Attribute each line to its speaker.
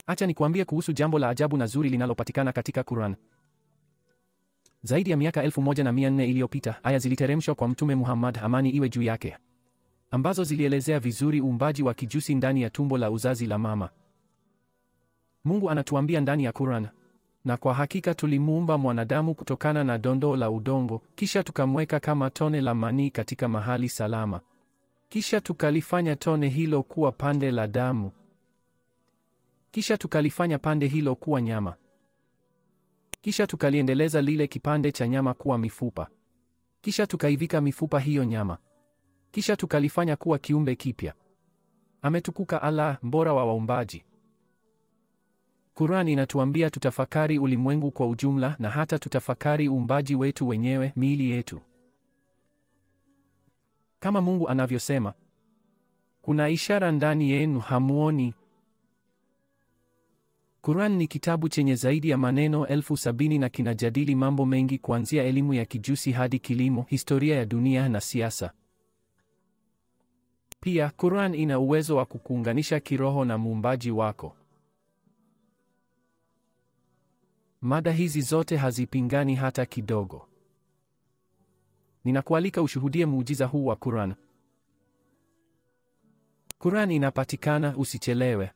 Speaker 1: Acha nikuambie kuhusu jambo la ajabu na zuri linalopatikana katika Quran. Zaidi ya miaka elfu moja na mia nne iliyopita aya ziliteremshwa kwa Mtume Muhammad, amani iwe juu yake, ambazo zilielezea vizuri uumbaji wa kijusi ndani ya tumbo la uzazi la mama. Mungu anatuambia ndani ya Quran, na kwa hakika tulimuumba mwanadamu kutokana na dondo la udongo, kisha tukamweka kama tone la manii katika mahali salama, kisha tukalifanya tone hilo kuwa pande la damu, kisha tukalifanya pande hilo kuwa nyama, kisha tukaliendeleza lile kipande cha nyama kuwa mifupa, kisha tukaivika mifupa hiyo nyama, kisha tukalifanya kuwa kiumbe kipya. Ametukuka Allah, mbora wa waumbaji. Qur'an inatuambia tutafakari ulimwengu kwa ujumla na hata tutafakari uumbaji wetu wenyewe, miili yetu. Kama Mungu anavyosema, kuna ishara ndani yenu hamuoni. Qur'an ni kitabu chenye zaidi ya maneno elfu sabini na kinajadili mambo mengi kuanzia elimu ya kijusi hadi kilimo, historia ya dunia na siasa. Pia Qur'an ina uwezo wa kukuunganisha kiroho na muumbaji wako. Mada hizi zote hazipingani hata kidogo. Ninakualika ushuhudie muujiza huu wa Qur'an. Qur'an inapatikana, usichelewe.